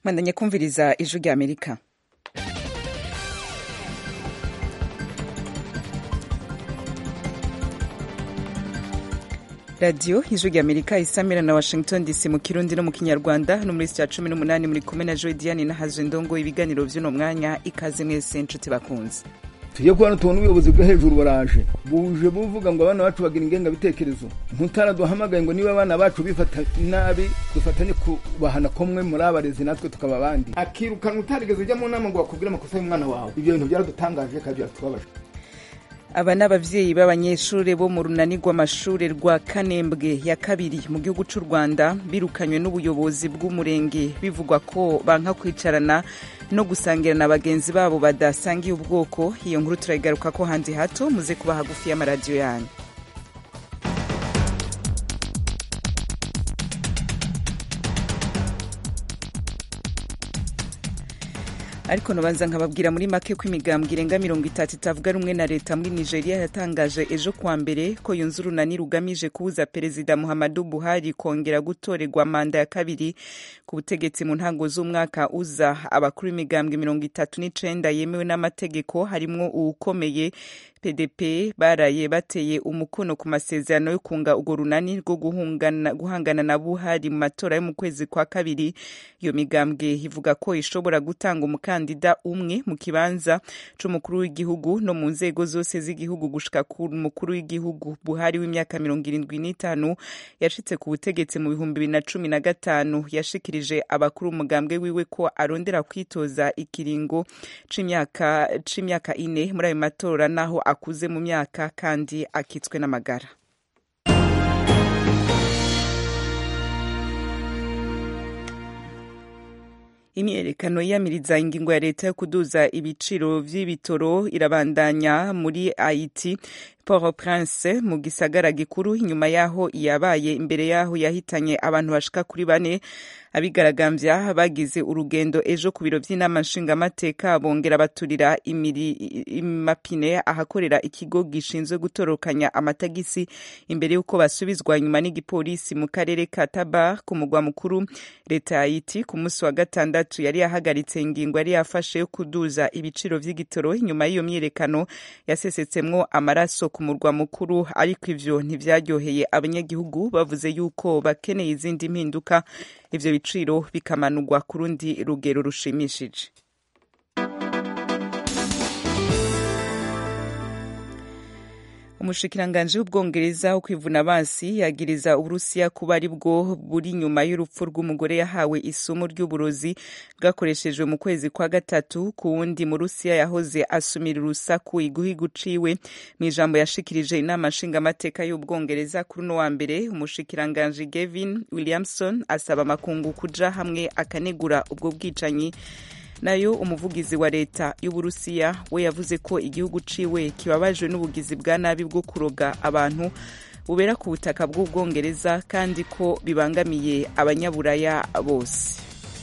mwandanye kumviriza ijwi rya amerika radiyo ijwi rya amerika isamira na washington dc mu kirundi no mu kinyarwanda no muri cya cumi n'umunani muri kumwe na joy diane na hazindongo ibiganiro by'uno mwanya ikaze mwese nshuti bakunze tujye kubona tubona ubuyobozi bwo hejuru baraje buje buvuga ngo abana bacu bagira ingengabitekerezo ntutara duhamagaye ngo niba abana bacu bifata nabi dufatanye kubahana komwe muri abarezi natwe tukaba abandi akirukanwa utarigeze ujya mu nama ngo bakubwire amakosa y'umwana wawe ibyo bintu byaradutangaje kandi byaratubabaje aba ni ababyeyi b'abanyeshuri bo mu runani rw'amashuri rwa kanembwe ya kabiri mu gihugu cy'u rwanda birukanywe n'ubuyobozi bw'umurenge bivugwa ko banka kwicarana no gusangira na bagenzi babo badasangiye ubwoko iyo nkuru turayigaruka ko hanze hato muze kuba hagufi y'amaradiyo yanyu ariko nabanza nkababwira muri make ko imigambwe irenga mirongo itatu itavuga rumwe na leta muri nigeria yatangaje ejo kuwa mbere ko yunze urunani rugamije kubuza perezida muhammadu buhari kongera gutorerwa manda ya kabiri ku butegetsi mu ntango z'umwaka uza abakuru b'imigambwe mirongo itatu n'icenda yemewe n'amategeko harimwo uwukomeye pdp baraye bateye umukono ku masezerano yo kunga urwo runani rwo guhangana na buhari mu matora yo mu kwezi kwa kabiri iyo migambwe ivuga ko ishobora gutanga umukandida umwe mu kibanza c'umukuru w'igihugu no mu nzego zose z'igihugu gushika ku mukuru w'igihugu buhari w'imyaka mirongo irindwi n'itanu yashitse ku butegetsi mu bihumbi bibiri na cumi na gatanu yashikirije abakuru umugambwe wiwe ko arondera kwitoza ikiringo c'imyaka ine muri ayo matora naho akuze mu myaka kandi akitswe n'amagara imyerekano yiyamiriza ingingo ya leta yo kuduza ibiciro vy'ibitoro irabandanya muri haiti port prince mu gisagara gikuru inyuma yaho yabaye imbere yaho yahitanye abantu bashika kuri bane abigaragambya bagize urugendo ejo ku biro vy'inama nshingamateka bongera baturira imapine ahakorera ikigo gishinzwe gutorokanya amatagisi imbere y'uko basubizwa inyuma n'igipolisi mu karere ka tabar ku mugwa mukuru leta ya haiti ku munsi wa gatandatu yari yahagaritse ingingo yari yafashe yo kuduza ibiciro vy'igitoro inyuma y'iyo myiyerekano yasesetsemwo amaraso ku murwa mukuru ariko ivyo ntivyaryoheye abanyagihugu bavuze yuko bakeneye izindi mpinduka ivyo biciro bikamanurwa ku rundi rugero rushimishije umushikiranganji w'ubwongereza wo kwivuna abansi yagiriza uburusiya kuba ari bwo buri nyuma y'urupfu rw'umugore yahawe isomo ry'uburozi bwakoreshejwe mu kwezi kwa gatatu ku wundi mu rusiya yahoze asumira urusaku iguhigu ciwe mu ijambo yashikirije inama nshingamateka y'ubwongereza kuri uno wa mbere umushikiranganji gavin williamson asaba amakungu kuja hamwe akanegura ubwo bwicanyi nayo umuvugizi wa leta y'uburusiya we yavuze ko igihugu ciwe kibabajwe n'ubugizi bwa nabi bwo kuroga abantu bubera ku butaka bw'ubwongereza kandi ko bibangamiye abanyaburaya bose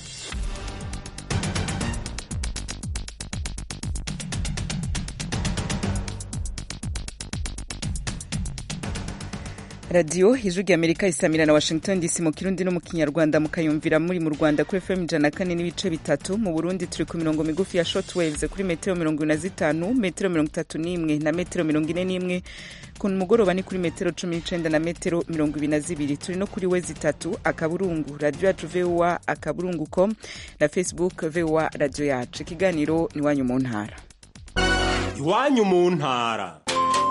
radiyo ijwi rya amerika isamira na washington dc mu kirundi no mu kinyarwanda mukayumvira muri mu rwanda kuri fm ijana kane n'ibice bitatu mu burundi turi ku mirongo migufi ya short waves kuri metero mirongo ine na zitanu metero mirongo itatu n'imwe na metero mirongo ine n'imwe ku mugoroba ni kuri metero cumi n'icenda na metero mirongo ibiri na zibiri turi no kuri we zitatu akaburungu radiyo yacu voa akaburungu com na facebook voa radiyo yacu ikiganiro ni iwanyu mu ntara iwanyu mu ntara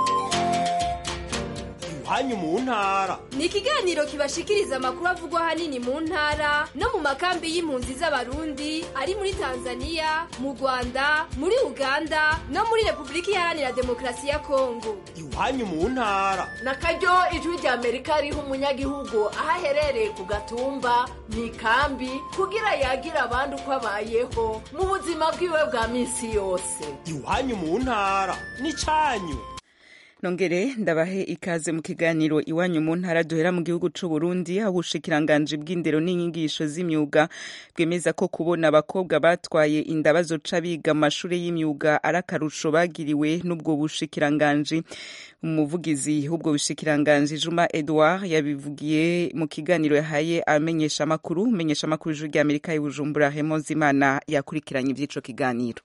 iwanyu mu ntara ni ikiganiro kibashikiriza amakuru avugwa ahanini mu ntara no mu makambi y'impunzi z'abarundi ari muri tanzania mu rwanda muri uganda no muri repubulika iharanira demokarasi ya kongo iwanyu mu ntara na karyo ijwi rya amerika riha umunyagihugu aho aherereye ku gatumba mu ikambi kugira yagira abandi uko abayeho mu buzima bwiwe bwa minsi yose iwanyu mu ntara ni cyanyu nongere ndabahe ikaze mu kiganiro iwanyu mu ntara duhera mu gihugu c'u Burundi aho ubushikiranganji bw'indero n'inyigisho z'imyuga bwemeza ko kubona abakobwa batwaye inda bazoca biga mu mashure y'imyuga ari akarusho bagiriwe n'ubwo bushikiranganji umuvugizi w'ubwo bushikiranganji Juma Edouard yabivugiye mu kiganiro yahaye amenyesha amakuru amenyesha amakuru ijwi ry'Amerika i Bujumbura Raymond Zimana yakurikiranye ivy'ico kiganiro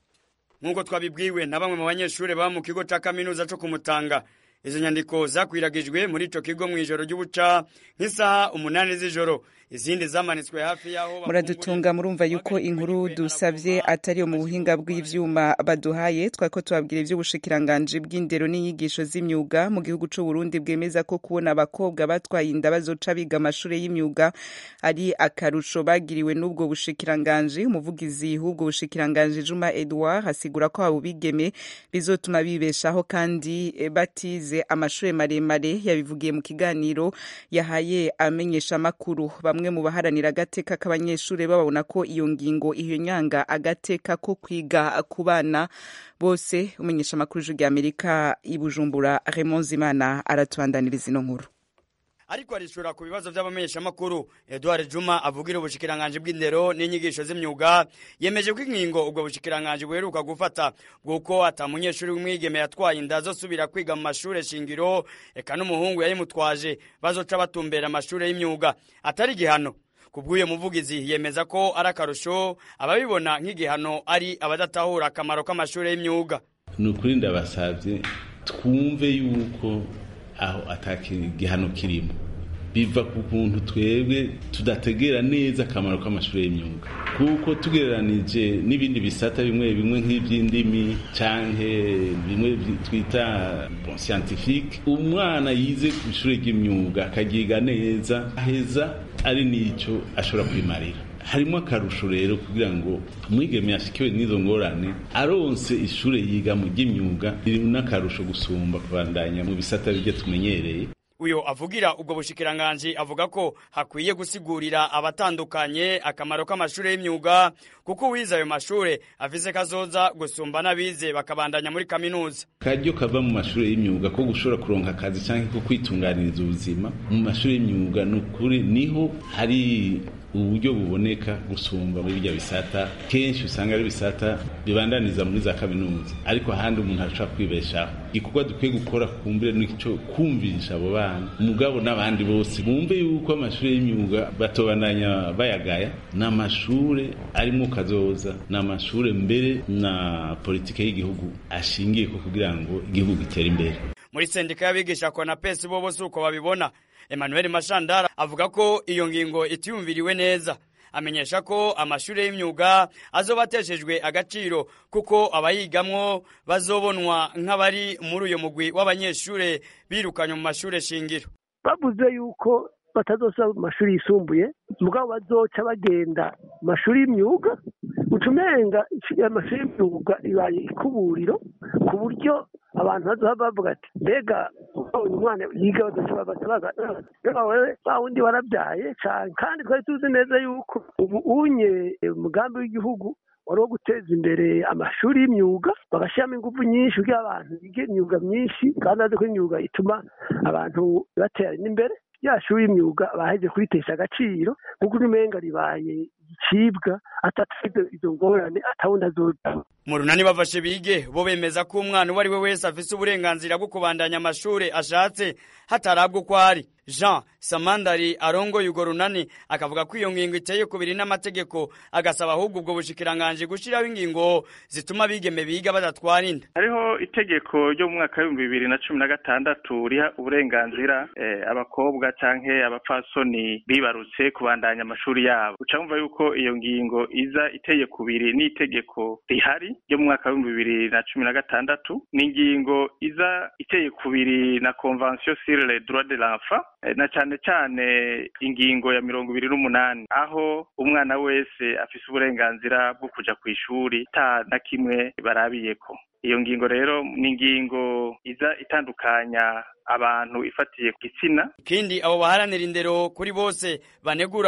nk'uko twabibwiwe na bamwe mu banyeshuri baba mu kigo cya kaminuza cyo kumutanga izo nyandiko zakwiragijwe muri ico kigo mu ijoro ry'ubuca nk'isaha umunani z'ijoro izindi zamanitswe hafi y'aho muradutunga murumva yuko inkuru dusavye atari yo mu buhinga bw'ivyuma baduhaye twari ko tubabwira ivy'ubushikiranganji bw'indero n'inyigisho z'imyuga mu gihugu c'u Burundi bwemeza ko kubona abakobwa batwaye inda bazoca biga amashure y'imyuga ari akarusho bagiriwe n'ubwo bushikiranganji umuvugizi w'ubwo bushikiranganji Juma Edouard asigura ko abo bigeme bizotuma bibeshaho kandi batize amashure maremare yabivugiye mu kiganiro yahaye amenyesha makuru bamwe mu baharanira agateka k'abanyeshuri babona ko iyo ngingo iyo nyanga agateka ko kwiga ku bana bose umenyesha amakuru y'ijwi ry'amerika i bujumbura Raymond Zimana aratubandaniriza ino nkuru ariko arishura ku bibazo by'abamenyeshamakuru Edouard Juma avugira ubushikiranganje bw'indero n'inyigisho z'imyuga yemeje ko inkingo ubwo bushikiranganje buheruka gufata bw'uko ata munyeshuri w'umwigeme yatwaye inda azosubira kwiga mu mashure shingiro eka n'umuhungu yayimutwaje bazoca batumbera amashure y'imyuga atari igihano kubw'uyo muvugizi yemeza ko ari akarusho ababibona nk'igihano ari abadatahura akamaro k'amashure y'imyuga ni ukuri ndabasabye twumve yuko aho atakigihano kirimo biva ku kuntu twebwe tudategera neza akamaro k'amashuri y'imyuga kuko tugereranije n'ibindi bisata bimwe bimwe nk'iby'indimi canke bimwe twita bon scientifique umwana yize ku ishuri ry'imyuga akagiga neza aheza ari n'ico ashobora kwimarira harimo akarusho rero kugira ngo umwigeme yashikiwe n'izo ngorane aronse ishure yiga mu ry'imyuga riri n'akarusho gusumba kubandanya mu bisata bijya tumenyereye uyo avugira ubwo bushikiranganji avuga ko hakwiye gusigurira abatandukanye akamaro k'amashure y'imyuga kuko uwize ayo mashure afise kazoza gusumba n'abize bakabandanya muri kaminuza karyo kava mu mashure y'imyuga ko gushobora kuronka akazi canke ko kwitunganiriza ubuzima mu mashure y'imyuga ni ukuri niho hari uburyo buboneka gusumba muri bijya bisata kenshi usanga ari bisata bibandaniza muri za kaminuza ariko ahandi umuntu arashobora kwibeshaho igikorwa dukwiye gukora kumbire n'icyo kumvisha abo bana umugabo n'abandi bose bumve yuko amashuri y'imyuga batobandanya bayagaya ni amashure arimo kazoza ni amashure mbere na politike y'igihugu ashingiye ko kugira ngo igihugu gitere imbere muri sendika y'abigisha konapesi bo bose uko babibona Emmanuel Mashandara avuga ko iyo ngingo itiyumviriwe neza amenyesha ko amashuri y'imyuga azobateshejwe agaciro kuko abayigamwo bazobonwa nk'abari muri uyo mugwi w'abanyeshure birukanywe mu mashure shingiro bavuze yuko batazosaba mu mashuri yisumbuye mugabo bazoca bagenda mu mashuri y'imyuga ucumenga amashuri y'imyuga ibaye ikuburiro ku buryo abantu bazoha bavuga ati mbega uyu mwana yiga bazoca babaza wewe wa wundi warabyaye cane kandi twari tuzi neza yuko ubu unye umugambi w'igihugu wari wo guteza imbere amashuri y'imyuga bagashyiramo ingufu nyinshi kugira abantu bige imyuga myinshi kandi bazi ko imyuga ituma abantu batera n'imbere ya shuri y'imyuga baheje kuyitesha agaciro kuko umenga ribaye igicibwa atatuze izo ngorane atawundi azoja mu runani bafashe bige bo bemeza ko umwana uwo ari we wese afise uburenganzira bwo kubandanya amashure ashatse hatarabwa uko ari jean samandari arongoye urwo runani akavuga ko iyo ngingo iteye kubiri n'amategeko agasaba ahubwo ubwo bushikiranganji gushiraho ingingo zituma abigeme biga badatwara inda hariho itegeko ryo mu mwaka w'ibihumbi bibiri na cumi na gatandatu riha uburenganzira eh, abakobwa canke abapfasoni bibarutse kubandanya amashuri yabo uca wumva yuko iyo ngingo iza iteye kubiri n'itegeko rihari ryo mu mwaka w'ibihumbi bibiri na cumi na gatandatu ni ingingo iza iteye kubiri na convention sur les droits de l'enfant na cyane cyane ingingo ya mirongo ibiri n'umunani aho umwana wese afise uburenganzira bwo kuja ku ishuri ta na kimwe barabiyeko iyo ngingo rero ni ingingo iza itandukanya abantu ifatiye ku gitsina ikindi abo baharanira indero kuri bose banegura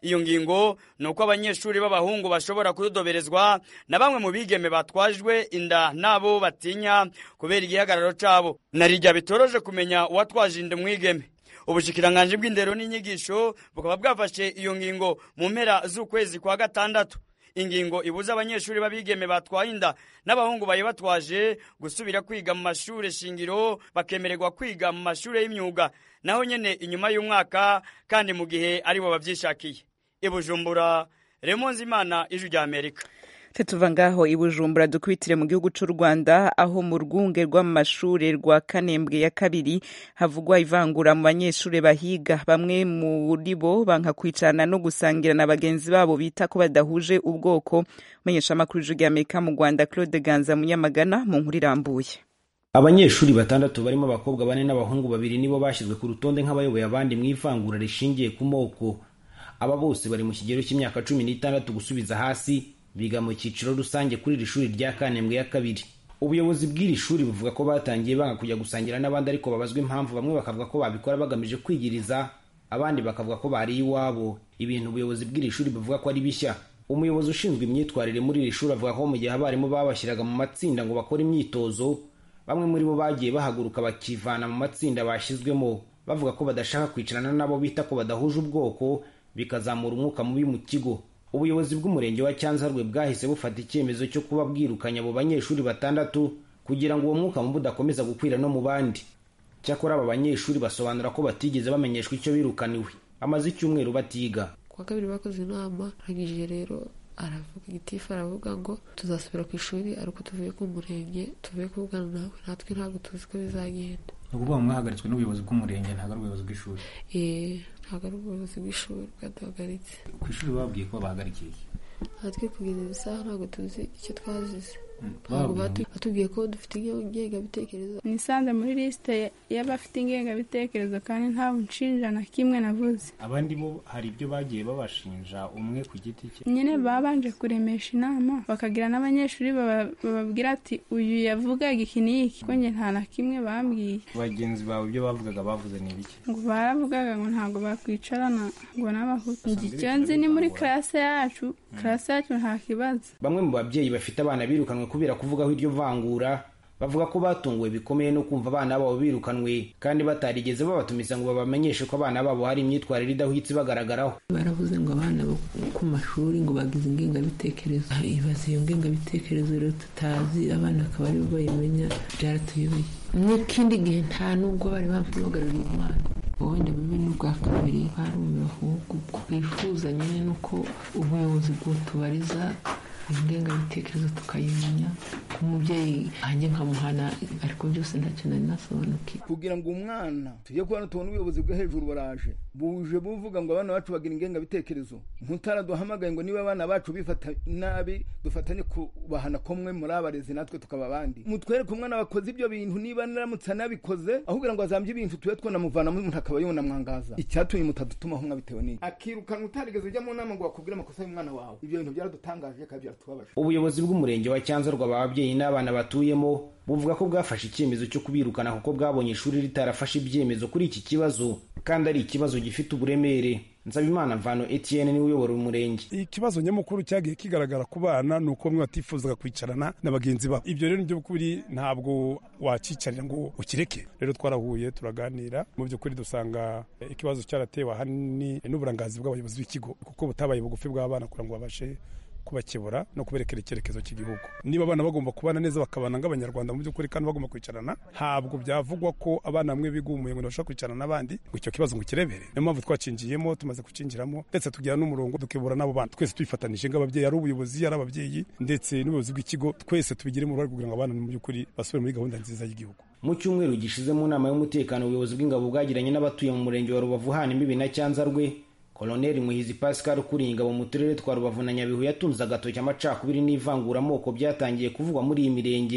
iyo ngingo ni uko abanyeshuri b'abahungu bashobora kudodoberezwa na bamwe mu bigeme batwajwe inda n'abo batinya kubera igihagararo cabo narirya bitoroje kumenya uwatwaje inda umwigeme ubushikiranganji bw'indero n'inyigisho bukaba bwafashe iyo ngingo mu mpera z'ukwezi kwa gatandatu ingingo ibuza abanyeshuri b'abigeme batwaye inda n'abahungu bayibatwaje gusubira kwiga mu mashuri shingiro bakemererwa kwiga mu mashuri y'imyuga naho nyene inyuma y'umwaka kandi mu gihe aribo bavyishakiye ibujumbura remonzi imana ijwi rya amerika tuva ngaho i bujumbura dukubitire mu gihugu cy'u rwanda aho mu rwunge rw'amashuri rwa kanembwe ya kabiri havugwa ivangura mu banyeshuri bahiga bamwe muri bo banka kwicarana no gusangira na bagenzi babo bita ko badahuje ubwoko menyeshamakuru ijwi ry'amerika mu rwanda claude ganza munyamagana mu nkuru irambuye abanyeshuri batandatu barimo abakobwa bane n'abahungu babiri nibo bashyizwe ku rutonde nk'abayoboye abandi mu ivangura rishingiye ku moko aba bose bari mu kigero cy'imyaka cumi n'itandatu gusubiza hasi biga mu cyiciro rusange kuri iri shuri rya kanembwe ya kabiri ubuyobozi bw'iri shuri buvuga ko batangiye banga kujya gusangira n'abandi ariko babazwa impamvu bamwe bakavuga ko babikora bagamije kwigiriza abandi bakavuga ko bari iwabo ibintu ubuyobozi bw'iri shuri buvuga ko ari bishya umuyobozi ushinzwe imyitwarire muri iri shuri avuga ko mu gihe abarimu babashyiraga mu matsinda ngo bakore imyitozo bamwe muri bo bagiye bahaguruka bakivana mu matsinda bashyizwemo bavuga ko badashaka kwicarana n'abo bita ko badahuje ubwoko bikazamura umwuka mubi mu kigo ubuyobozi bw'umurenge wa cyanzarwe bwahise bufata icyemezo cyo kuba bwirukanye abo banyeshuri batandatu kugira ngo uwo mwuka mubi udakomeza gukwira no mu bandi cyakora aba banyeshuri basobanura ko batigeze bamenyeshwa icyo birukaniwe amaze icyumweru batiga kuwa kabiri bakoze inama arangije rero aravuga igitifu aravuga ngo tuzasubira ku ishuri ariko tuvuye ku murenge tuvuye kuvugana nawe natwe ntabwo tuzi ko bizagenda ni ukuvuga ngo mwahagaritswe n'ubuyobozi bw'umurenge ntabwo ari ubuyobozi bw'ishuri eee ntabwo ari ubuyobozi bw'ishuri bwaduhagaritse ku ishuri bababwiye ko babahagarikiye natwe kugeza izi saha ntabwo tuzi icyo twazize ntabwo batubwiye ko dufite ingengabitekerezo nisanze muri lisite y'abafite ingengabitekerezo kandi nta nshinja na kimwe navuze abandi bo hari ibyo bagiye babashinja umwe ku giti cye nyine babanje kuremesha inama bakagira n'abanyeshuri bababwira ati uyu yavugaga iki n'iki ko njye nta na kimwe bambwiye bagenzi bawe ibyo bavugaga bavuze ni ibiki ngo baravugaga ngo ntabwo bakwicarana ngo n'abahutu icyo nzi ni muri karase yacu karase yacu nta kibazo bamwe mu babyeyi bafite abana birukanwe kubera kuvugaho iryo vangura bavuga ko batunguwe bikomeye no kumva abana babo birukanwe kandi batarigeze babatumiza ngo babamenyeshe ko abana babo hari imyitwarire idahwitse ibagaragaraho baravuze ngo abana bo ku mashuri ngo bagize ingengabitekerezo ibaze iyo ngengabitekerezo rero tutazi abana akaba aribo bayimenya byaratuyobeye n'ikindi gihe nta nubwo bari bampamagaruriye umwana wenda bibe n'ubwa kabiri barumiwe ahubwo twifuza nyine nuko ubuyobozi bw'utubariza ingengabitekerezo tukayimenya umubyeyi hanjye nkamuhana ariko byose ntacyo nari nasobanukiwe kugira ngo umwana tujye kubona tubona ubuyobozi bwo hejuru baraje buje buvuga ngo abana bacu bagira ingengabitekerezo ntutaraduhamagaye ngo niba abana bacu bifata nabi dufatanye kubahana komwe muri abarezi natwe tukaba abandi mutwereke umwana wakoze ibyo bintu niba naramutse anabikoze aho kugira ngo azambye ibintu tube twanamuvanamo umuntu akaba yunamwangaza icyatumye mutadutumaho nka bitewe n'iki akirukanwa utarigeze ujya mu nama ngo wakubwire amakosa y'umwana wawe ibyo bintu byaradutangaje kandi byaratubabaje ubuyobozi bw'umurenge wa cyanzarwa aba babyeyi n'abana batuyemo buvuga ko bwafashe icyemezo cyo kubirukana kuko bwabonye ishuri ritarafashe ibyemezo kuri iki kibazo kandi ari ikibazo gifite uburemere nsabimana mvano etienne niwe uyobora umurenge ikibazo nyamukuru cyagiye kigaragara ku bana ni uko bamwe batifuzaga kwicarana na bagenzi babo ibyo rero by'ukuri ntabwo wacicarira ngo ukireke rero twarahuye turaganira mu by'ukuri dusanga ikibazo cyaratewe ahanini n'uburangazi bw'abayobozi b'ikigo kuko butabaye bugufi bw'abana kugira ngo babashe kubakebura no kuberekera icyerekezo cy'igihugu niba abana bagomba kubana neza bakabana nk'abanyarwanda mu by'ukuri kandi bagomba kwicarana ntabwo byavugwa ko abana bamwe bigumuye ngo ntibashobora kwicarana n'abandi ngo icyo kibazo ngo kirebere niyo mpamvu twacinjiyemo tumaze kucinjiramo ndetse tugira n'umurongo dukebura n'abo bana twese twifatanije nk'ababyeyi ari ubuyobozi ari ababyeyi ndetse n'ubuyobozi bw'ikigo twese tubigiremo uruhare kugira ngo abana mu by'ukuri basubire muri gahunda nziza y'igihugu mu cyumweru gishize mu nama y'umutekano ubuyobozi bw'ingabo bwagiranye n'abatuye mu murenge wa rubavu hana imbibi na cyanzarwe koloneli muhizi pascal ukuriye ingabo mu turere twa rubavu na nyabihu yatunze agatoki amacakubiri n'ivanguramoko byatangiye kuvugwa muri iyi mirenge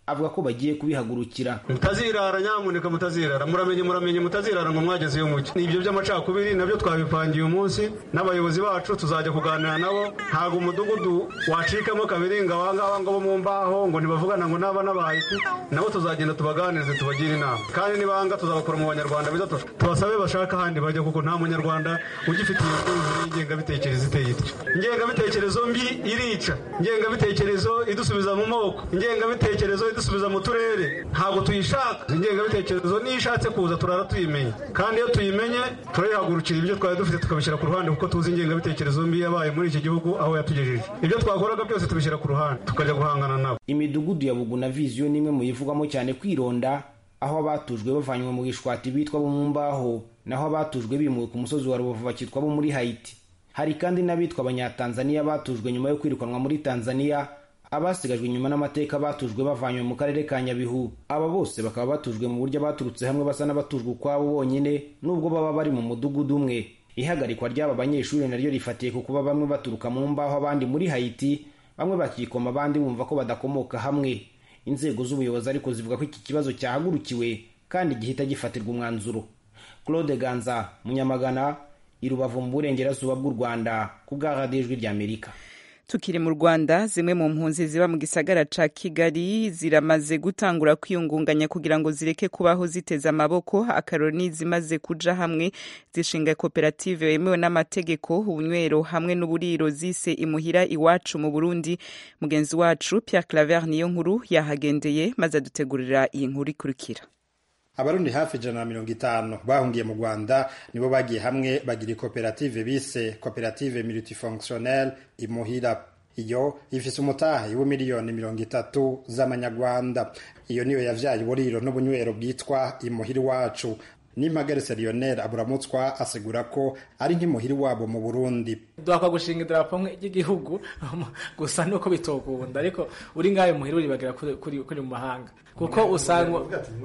avuga ko bagiye kubihagurukira mutazirara nyamuneka mutazirara muramenye muramenye mutazirara ngo mwageze iyo mucyo ni ibyo by'amacakubiri nabyo twabipangiye uyu munsi n'abayobozi bacu tuzajya kuganira nabo ntabwo umudugudu wacikamo kabiri ngo abangaba ngo bo mu mbaho ngo ntibavugana ngo n'aba n'abahiti nabo tuzagenda tubaganirize tubagire inama kandi nibanga tuzabakora mu banyarwanda biza tubasabe bashaka ahandi bajya kuko nta munyarwanda ugifite iyo myumvire y'ingengabitekerezo iteye ityo ingengabitekerezo mbi irica ingengabitekerezo idusubiza mu moko ingengabitekerezo idusubiza mu turere ntabwo tuyishaka ingengabitekerezo niyo ishatse kuza turara tuyimenye kandi iyo tuyimenye turayihagurukira ibyo twari dufite tukabishyira ku ruhande kuko tuzi ingengabitekerezo mbi yabaye muri iki gihugu aho yatugejeje ibyo twakoraga byose tubishyira ku ruhande tukajya guhangana nabo imidugudu ya bugu na viziyo ni imwe mu yivugwamo cyane kwironda aho abatujwe bavanywe mu gishwati bitwa bo mu mbaho naho abatujwe bimuwe ku musozi wa rubavu bakitwa bo muri hayiti hari kandi n'abitwa abanyatanzaniya batujwe nyuma yo kwirukanwa muri tanzaniya abasigajwe inyuma n'amateka batujwe bavanywe mu karere ka nyabihu aba bose bakaba batujwe mu buryo baturutse hamwe basa n'abatujwe ukwabo bonyine nubwo baba bari mu mudugudu umwe ihagarikwa ry'aba banyeshuri naryo rifatiye ku kuba bamwe baturuka mu mbaho abandi muri hayiti bamwe bakikoma abandi bumva ko badakomoka hamwe inzego z'ubuyobozi ariko zivuga ko iki kibazo cyahagurukiwe kandi gihita gifatirwa umwanzuro claude ganza munyamagana i rubavu mu burengerazuba bw'u rwanda ku bwa radiyo ijwi ry'amerika tukiri mu rwanda zimwe mu mpunzi ziba mu gisagara ca kigali ziramaze gutangura kwiyungunganya kugira ngo zireke kubaho ziteze amaboko akaroni zimaze kuja hamwe zishinga koperative yemewe n'amategeko ubunywero hamwe n'uburiro zise imuhira iwacu mu burundi mugenzi wacu pierre claver niyo nkuru yahagendeye maze adutegurira iyi nkuru ikurikira abarundi hafi ijana na mirongo itanu bahungiye mu rwanda nibo bagiye hamwe bagira koperative bise koperative multifonctionnel imuhira iyo ifise umutahe w'imiliyoni mirongo itatu z'amanyarwanda iyo niyo yavyaye uburiro n'ubunywero bwitwa imuhira iwacu n'impagaritse lionel aburamutswa asigura ko ari nk'imuhiri wabo mu burundi duhakwa gushinga idarapo ry'igihugu gusa nuko bitokunda ariko uri ngayo muhira uribagira kuri mu mahanga kuko usanga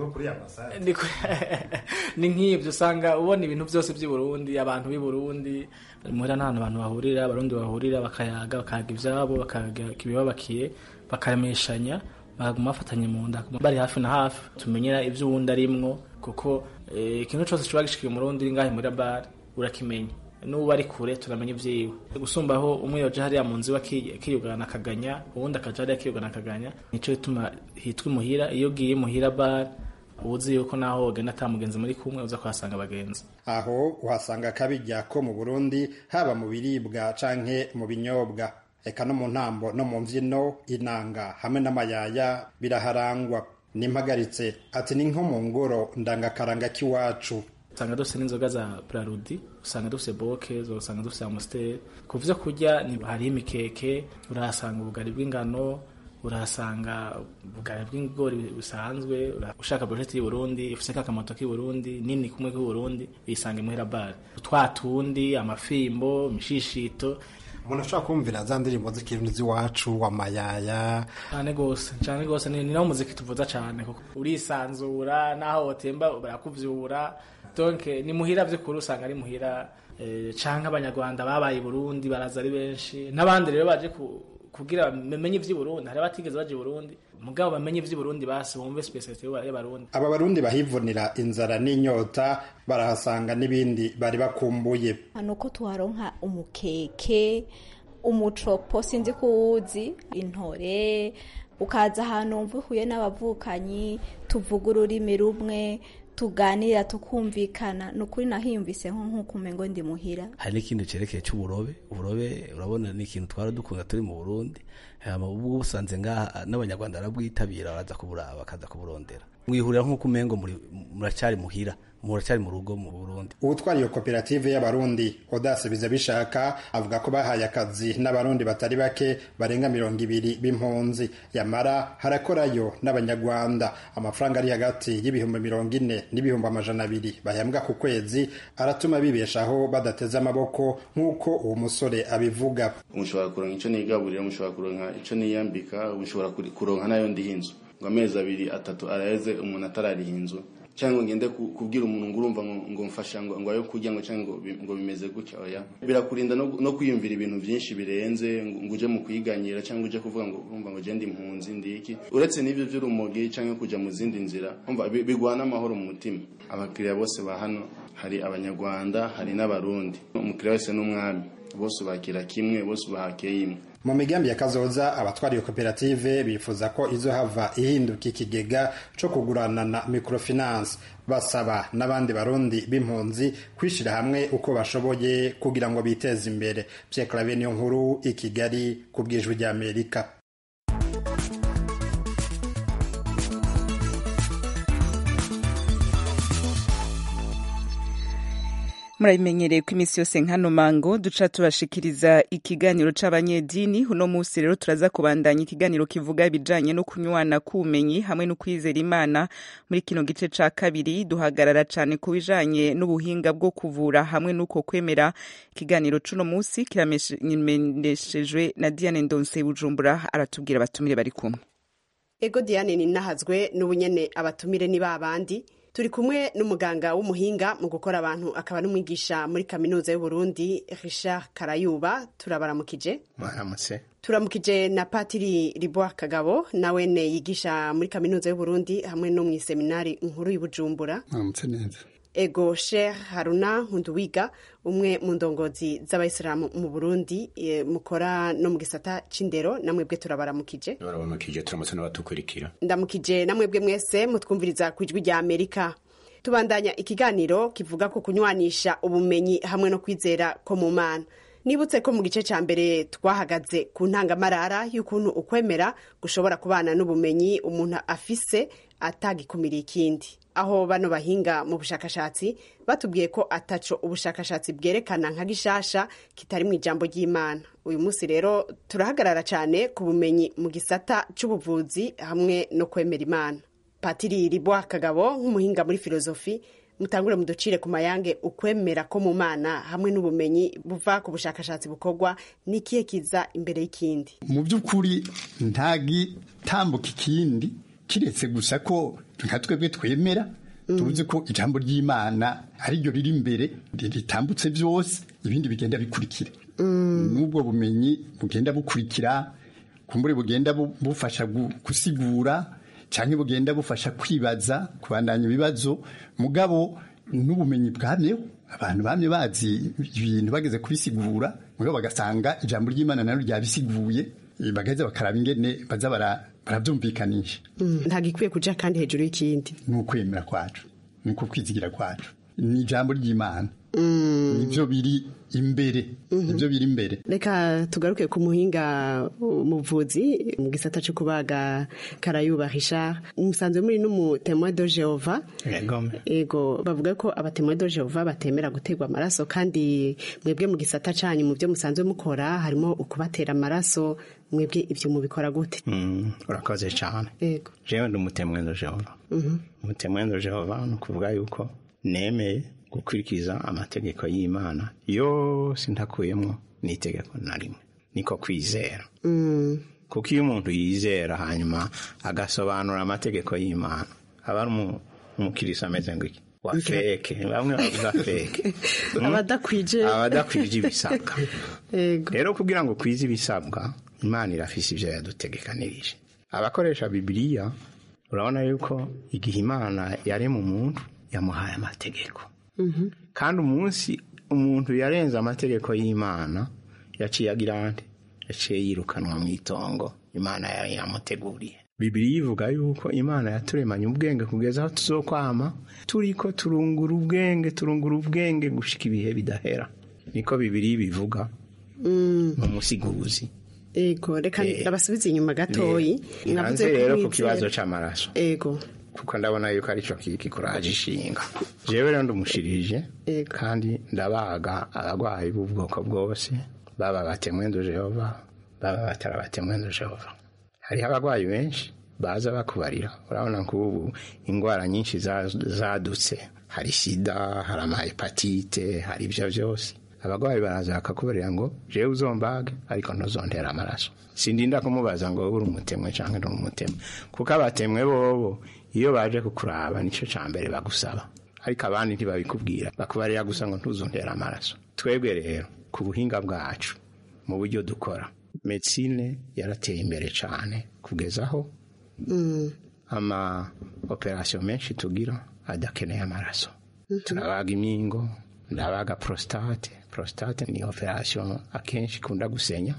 ni nk'ibyo usanga ubona ibintu byose by'i Burundi abantu b'i Burundi muhira n'ahantu abantu bahurira abarundi bahurira bakayaga bakayaga ibyabo bakayaga ibibabakiye bakaremeshanya baguma bafatanye mu nda bari hafi na hafi tumenyera ibyo uwundi arimwo kuko ikintu cyose kiba gishikiye umurundi uri ngahe muri bare urakimenya n'ubu ari kure turamenya ibyiwe gusumbaho umwe yoje hariya mu nzu akiyugana akaganya uwundi akaja hariya akiyugana akaganya nico gituma hitwa imuhira iyo ugiye imuhira bare uzi yuko naho wogenda ata mugenzi muri kumwe uza kuhasanga abagenzi aho uhasanga akabirya ko mu burundi haba mu biribwa canke mu binyobwa eka no mu ntambo no mu mvyino inanga hamwe n'amayaya biraharangwa nimpagaritse ati ni nko mu ngoro ndangakaranga k'iwacu usanga dufite n'inzoga za brarudi usanga dufite boke usanga dufite amusiteri ku vyo kurya hariho imikeke urahasanga ubugari bw'ingano urahasanga ubugari bw'ibigori busanzwe ushaka brosheti y'i Burundi ufise kakamoto k'i Burundi nini kumwe k'i Burundi uyisanga imuhira bare twa tundi amafimbo imishishito umuntu ashobora kumvira za ndirimbo z'ikirundi z'iwacu amayaya cyane gose cyane gose ni nawo muziki tuvuza cyane kuko urisanzura naho wotemba barakuvyura donc ni muhira vy'ukuri usanga ari muhira eh, canke abanyarwanda babaye i Burundi baraza ari benshi n'abandi rero baje kugira bamenye ivy'i Burundi hari abatigeze baje i Burundi mugabo bamenye ivy'i Burundi basi bumve speciality y'abarundi aba barundi bahivunira inzara n'inyota barahasanga n'ibindi bari bakumbuye hano ko tuharonka umukeke umucopo sinzi kuwuzi intore ukaza ahantu wumva uhuye n'abavukanyi tuvuga ururimi rumwe tuganira tukumvikana ni ukuri nahiyumvise nko nk'uko umengo ndi muhira hari n'ikintu cyerekeye cy'uburobe uburobe urabona ni ikintu twara dukunda turi mu burundi ubwo busanze ngaha n'abanyarwanda barabwitabira baraza kuburaba bakaza kuburondera mwihurira nk'uko umengo muracyari muhira muracyari mu rugo mu Burundi ubutwara iyo koperative y'abarundi Odase biza bishaka avuga ko bahaye akazi n'abarundi batari bake barenga mirongo ibiri b'impunzi yamara harakorayo n'abanyarwanda amafaranga ari hagati y'ibihumbi mirongo ine n'ibihumbi amajana abiri bahembwa ku kwezi aratuma bibeshaho badateze amaboko nk'uko uwo musore abivuga umushobora kuronka icyo nigaburira umushobora kuronka icyo niyambika umushobora kuronka nayo ndiha inzu ngo amezi abiri atatu araheze umuntu atarariha inzu cyangwa ngende ku- kubwira umuntu ngo urumva ngo ngo mfasha ngo ngo ayo kurya ngo cyangwa ngo bi- ngo bimeze gutya oya birakurinda no, no kwiyumvira ibintu byinshi birenze ngo ngo uje mu kwiganyira cyangwa uje kuvuga ngo urumva ngo genda impunzi ndiki uretse n'ibyo by'urumogi cyangwa kujya mu zindi nzira umva bi- bigwana amahoro mu mutima abakiriya bose ba hano hari abanyarwanda hari n'abarundi umukiriya wese n'umwami bose bakira kimwe bose bahakeye imwe mu migambi ya kazoza abatwara iyo koperative bifuza ko izohava ihinduka ikigega co kugurana na microfinance basaba n'abandi barundi b'impunzi kwishira hamwe uko bashoboye kugira ngo biteze imbere Pierre Claver niyo nkuru i Kigali ku bwijwi rya Amerika murabimenyereye ko iminsi yose nkano mango duca tubashikiriza ikiganiro c'abanyedini uno munsi rero turaza kubandanya ikiganiro kivuga ibijanye no kunywana k'ubumenyi hamwe no kwizera imana muri kino gice ca kabiri duhagarara cane ku bijanye n'ubuhinga bwo kuvura hamwe n'uko kwemera ikiganiro c'uno munsi kiramenyeshejwe na diane ndonse bujumbura aratubwira abatumire bari kumwe ego diane ninahazwe n'ubunyene abatumire ni babandi turi kumwe n'umuganga w'umuhinga mu gukora abantu akaba n'umwigisha muri kaminuza y'uburundi richard karayuba turabaramukije mwaramutse turamukije na patiri riboa kagabo nawene yigisha muri kaminuza y'uburundi hamwe no mu iseminari nkuru y'ubujumbura mwaramutse neza ego sheikh haruna nkunduwiga umwe mu ndongozi z'abayisilamu mu burundi e, mukora no mu gisata c'indero namwebwe turabaramukije barabamakije turamutse n'abatukurikira ndamukije namwebwe mwese mutwumviriza ku ijwi rya amerika tubandanya ikiganiro kivuga ku kunywanisha ubumenyi hamwe no kwizera ko mu mana nibutse ko mu gice cya mbere twahagaze ku ntangamarara y'ukuntu ukwemera gushobora kubana n'ubumenyi umuntu afise atagikumiriye ikindi aho bano bahinga mu bushakashatsi batubwiye ko ataco ubushakashatsi bwerekana nka gishasha kitari mu ijambo ry'imana uyu munsi rero turahagarara cyane ku bumenyi mu gisata c'ubuvuzi hamwe no kwemera imana patiri ribwa kagabo nk'umuhinga muri filozofi mutangure muducire ku mayange ukwemera ko mu mana hamwe n'ubumenyi buva ku bushakashatsi bukorwa n'ikihe kiza imbere y'ikindi mu by'ukuri nta gitambuka ikindi kiretse gusa ko nka twebwe twemera tuzi ko ijambo ry'imana ariryo riri imbere ritambutse byose ibindi bigenda bikurikira n'ubwo bumenyi bugenda bukurikira kumbure bugenda bufasha gusigura cyangwa bugenda bufasha kwibaza kubandanya ibibazo mugabo n'ubumenyi bwamyeho abantu bamye bazi ibintu bageze kubisigura mugabo bagasanga ijambo ry'imana naryo ryabisiguye bagaheza bakaraba ingene baza barabyumvikanisha ntabwo ikwiye kuja kandi hejuru y'ikindi ni ukwemera kwacu ni uko kwizigira kwacu ni ijambo ry'imana nibyo biri imbere nibyo biri imbere reka tugaruke ku muhinga umuvuzi mu gisata cyo kubaga karayuba richard umusanzwe muri n'umutemwa de jehova ego bavuga ko abatemwa de jehova batemera guterwa amaraso kandi mwebwe mu gisata canyu mu byo musanzwe mukora harimo ukubatera amaraso mwebwe ibyo mubikora gute urakoze cyane ego jewe ndi umutemwa de jehova umutemwa de jehova ni ukuvuga yuko nemeye gukurikiza amategeko y'imana yose ntakuyemo n'itegeko na rimwe niko kwizera kuko iyo umuntu yizera hanyuma agasobanura amategeko y'imana aba ari umukirisi ameze ngo iki wa feke bamwe bavuga feke abadakwije abadakwije ibisabwa rero kugira ngo kwize ibisabwa imana irafise ibyo yadutegekanirije abakoresha bibiliya urabona yuko igihe imana yarema umuntu yamuhaye amategeko kandi umunsi umuntu yarenze amategeko y'imana yaciye agira andi yaciye yirukanwa mu itongo imana yari yamuteguriye bibiri yivuga yuko imana yaturemanye ubwenge kugeza aho tuzokwama turi ko turungura ubwenge turungura ubwenge gushika ibihe bidahera niko bibiri bivuga mu musiguzi ego reka ndabasubize inyuma gatoyi mwavuze rero ku kibazo c'amaraso ego kuko ndabona yuko aricyo kikuraje ishinga jewe rero ndumushirije kandi ndabaga abarwayi b'ubwoko bwose baba batemwendo jehova baba batara batemwendo jehova hariho abarwayi benshi baza bakubarira urabona nk'ubu indwara nyinshi zadutse hari sida hari amahepatite hari ibyo byose abarwayi baraza bakakubarira ngo jewe uzombage ariko ntuzondera amaraso sindinda kumubaza ngo uri umutemwe cyangwa uri umutemwe kuko abatemwe bobo iyo baje kukuraba nicyo cya mbere bagusaba ariko abandi ntibabikubwira bakubarira gusa ngo ntuzongere amaraso twebwe rero ku buhinga bwacu mu buryo dukora medicine yarateye imbere cyane kugeza aho ama operasiyo menshi tugira adakeneye amaraso turabaga imingo ndabaga prostate prostate ni operasiyo akenshi ikunda gusenya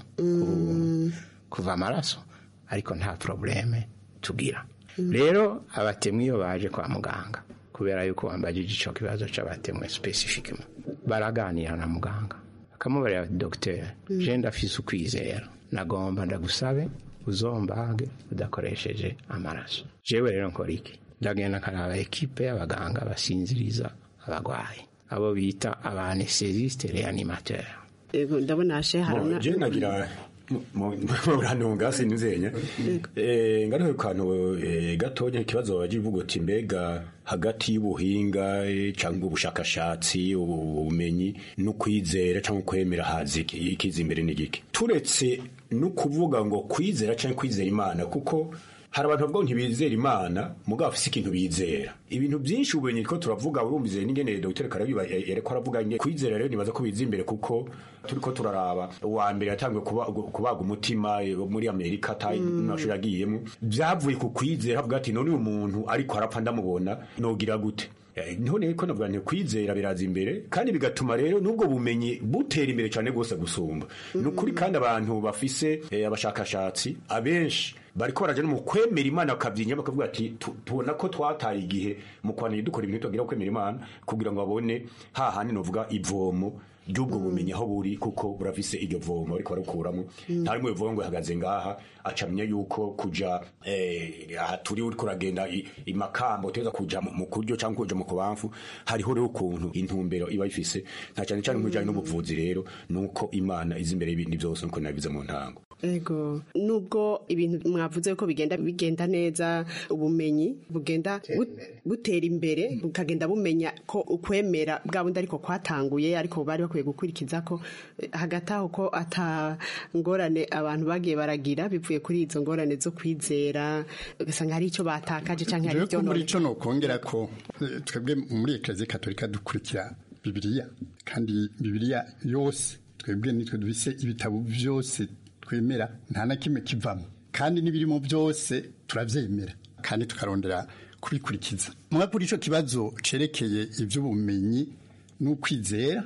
kuva amaraso ariko nta probleme tugira rero abatemwe iyo baje kwa muganga kubera yuko wambajije icyo kibazo cy'abatemwe specifically baraganira na muganga akamubarira dogiteri je ndafise ukwizera nagomba ndagusabe uzombage udakoresheje amaraso jewe rero nkora iki ndagenda nkaraba ekipe y'abaganga basinziriza abagwayi abo bita abanesesiste reanimateur Ego, ndabona hashe haruna je nagira murantunga sinzenya eh ngaruke kantu eh, gatonya ikibazo baje ivuga uti mbega hagati y'ubuhinga eh, cyangwa ubushakashatsi ubumenyi no kwizera cyangwa kwemera hazi ikiza imbere n'igiki turetse no kuvuga ngo kwizera cyangwa kwizera imana kuko hari abantu bavuga ngo ntibizera imana mugabo bafise ikintu bizera ibintu byinshi ubumenyi ko turavuga urumvise n'ingene dr karabiba yareko aravuga nge kwizera rero nibaza ko biza imbere kuko turiko turaraba uwa mbere yatangiye kubaga umutima muri amerika mashuri agiyemo byavuye ku kwizera avuga ati none uyu muntu ariko arapfa ndamubona nogira gute none ko navuga nti kwizera biraza imbere kandi bigatuma rero n'ubwo bumenyi butera imbere cyane rwose gusumba ni ukuri kandi abantu bafise abashakashatsi abenshi bariko baraja no mu kwemera imana bakavyinya bakavuga ati tubona ko twataye igihe mu kwanira dukora ibintu tugira kwemera imana kugira ngo babone hahandi novuga ivomo ry'ubwo bumenyi aho buri kuko burafise iryo vomo ariko barukuramo nta rimwe bivuga ngo ihagaze ngaha acamenya yuko kuja aha turi uriko uragenda imakambo uteza kuja mu kuryo cyangwa kuja mu kubamfu hariho rero ukuntu intumbero iba ifise nta cyane cyane mu bijanye n'ubuvuzi rero nuko imana izi imbere y'ibindi byose nuko nabivuze mu ntango ego nubwo ibintu mwavuze ko bigenda bigenda neza ubumenyi bugenda butera imbere bukagenda bumenya ko ukwemera bwa bundi ariko kwatanguye ariko bari bakwiye gukurikiza ko hagati aho ko ata ngorane abantu bagiye baragira bivuye kuri izo ngorane zo kwizera ugasanga hari icyo batakaje cyangwa hari ibyo muri ico nokongera ko twebwe muri eklezia katolika dukurikira bibiliya kandi bibiliya yose twebwe nitwe dufise ibitabo byose twemera nta na kimwe kivamo kandi n'ibirimo byose turabyemera kandi tukarondera kubikurikiza muba kuri icyo kibazo cerekeye iby'ubumenyi n'ukwizera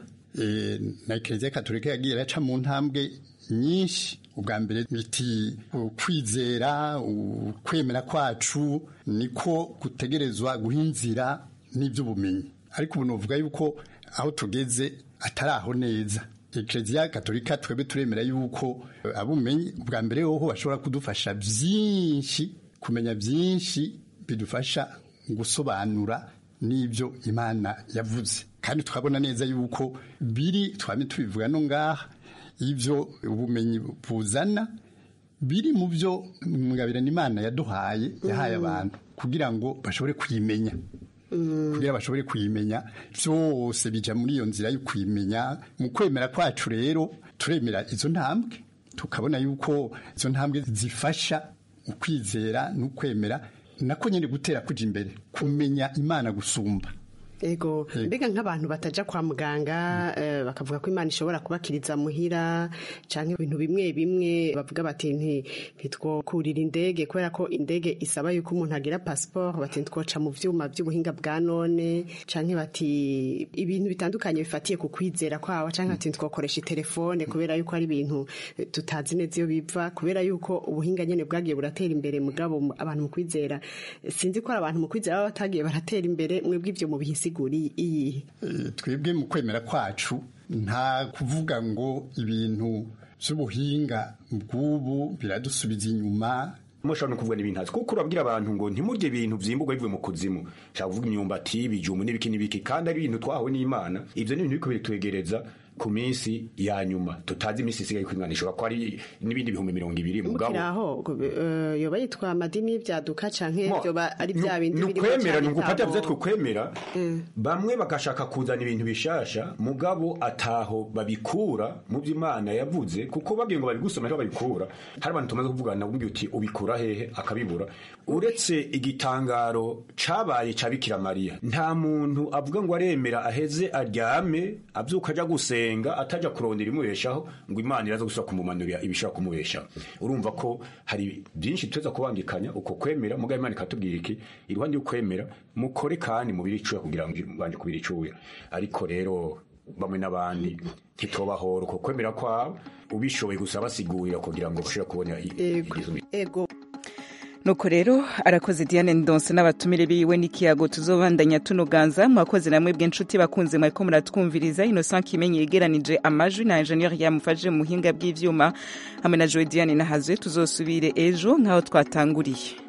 na ekereziya katolika yagiye iraca mu ntambwe nyinshi ubwa mbere biti ukwizera ukwemera kwacu niko gutegerezwa guhinzira n'iby'ubumenyi ariko ubu nuvuga yuko aho tugeze atari aho neza ekereziya katolika twebwe turemera yuko abumenyi bwa mbere hoho bashobora kudufasha byinshi kumenya byinshi bidufasha gusobanura n'ibyo imana yavuze kandi tukabona neza yuko biri twame tubivuga no ngaha ibyo ubumenyi buzana biri mu byo mwabirana imana yaduhaye yahaye abantu kugira ngo bashobore kuyimenya kugira bashobore kuyimenya byose bija muri iyo nzira yo kuyimenya mu kwemera kwacu rero turemera izo ntambwe tukabona yuko izo ntambwe zifasha ukwizera n'ukwemera nako nyine gutera kuja imbere kumenya imana gusumba ego mbega nk'abantu bataja kwa muganga bakavuga ko imana ishobora kubakiriza muhira cyangwa ibintu bimwe bimwe bavuga bati ntitwokurira indege kubera ko indege isaba yuko umuntu agira pasiporo bati ntitwoca mu byuma by'ubuhinga bwa none cyangwa bati ibintu bitandukanye bifatiye ku kwizera kwawe cyangwa bati ntitwokoresha telefone kubera yuko ari ibintu tutazi neza iyo biva kubera yuko ubuhinga nyine bwagiye buratera imbere mugabo abantu mu kwizera sinzi ko ari abantu mu kwizera baba batagiye baratera imbere mwebwe ibyo mu bihisi iyi twebwe mu kwemera kwacu nta kuvuga ngo ibintu by'ubuhinga bw'ubu biradusubiza inyuma mushobora no kuvuga n'ibintu hasi kuko urabwira abantu ngo ntimurye ibintu byimburwa bivuye mu kuzimu ushobora kuvuga imyumbati ibijumbu n'ibiki n'ibiki kandi ari ibintu twahawe n'imana ibyo ni ibintu biriko bitwegereza ku minsi ya nyuma tutazi iminsi isigaye kw'imana ishobora kuba ari n'ibindi bihumbi mirongo ibiri mugabo mukiraho eh, yoba yitwa amadini y'ibyaduka canke Mo, vyoba ari vya bindi ni birimo ukwemera ni cane ugufata itabo. byo twukwemera bamwe bagashaka kuzana ibintu bishasha mugabo ataho babikura mu byo imana yavuze kuko bagiye ngo babigusoma aho babikura hari abantu tumaze kuvugana nabwo uti ubikura hehe akabibura uretse igitangaro cabaye ca bikira mariya nta muntu avuga ngo aremera aheze aryame avyuka aja gusenga ataja kurondera imubeshaho ngo imana iraza gusubira kumumanurira ibishobora kumubeshaho urumva ko hari byinshi tuza kubangikanya uko kwemera mugabo imana ikatubwira iki iruhande y'ukwemera mukore kandi mubiri icuya kugira ngo banje kubira icuya ariko rero bamwe n'abandi ntitobahora uko kwemera kwabo ubishoboye gusa basigurira kugira ngo bashobore kubona i- igizo ego nuko rero arakoze diane ndonse n'abatumire biwe n'ikiyago tuzobandanya tunoganza mwakoze namwe bw'inshuti bakunze mwariko muratwumviriza innocent kimenyi yegeranije amajwi na ingenieur yamufashe mu buhinga bw'ivyuma hamwe na joe diane nahazwe tuzosubire ejo nk'aho twatanguriye